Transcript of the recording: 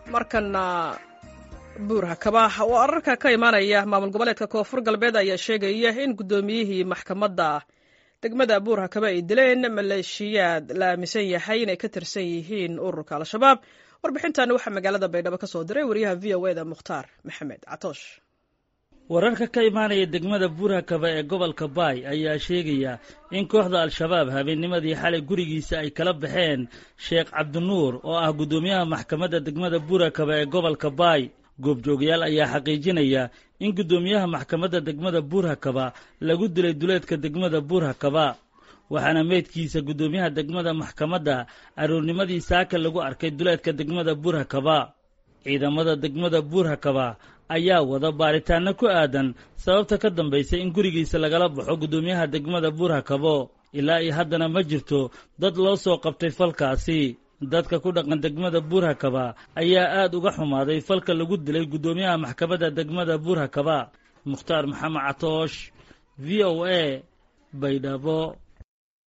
markana buurha kabaax oo ararka ka imaanaya maamul goboleedka koonfur galbeed ayaa sheegaya in guddoomiyihii maxkamadda degmada buurha kaba ay dileen maleeshiyaad la aaminsan yahay inay ka tirsan yihiin ururka al-shabaab warbixintan waxaa magaalada baydhabo ka soo diray wariyaha v o eda mukhtaar maxamed catoosh wararka ka imaanaya degmada buurhakaba ee gobolka baay ayaa sheegaya in kooxda al-shabaab habeennimadii xalay gurigiisa ay kala baxeen sheekh cabdinuur oo ah guddoomiyaha maxkamadda degmada buurhakaba ee gobolka baay goobjoogayaal ayaa xaqiijinaya in guddoomiyaha maxkamadda degmada buurhakaba lagu dilay duleedka degmada buurhakaba waxaana meydkiisa guddoomiyaha degmada maxkamadda aroornimadii saaka lagu arkay duleedka degmada buurhakaba ciidamada degmada buurhakaba ayaa wada baaritaanno ku aadan sababta ka dambaysay in gurigiisa lagala baxo guddoomiyaha degmada buurhakabo ilaa iyo haddana ma jirto dad loo soo qabtay falkaasi dadka ku dhaqan degmada buurhakaba ayaa aad uga xumaaday falka lagu dilay guddoomiyaha maxkamadda degmada buurhakaba mukhtaar maxamed catoosh v o a baydhabo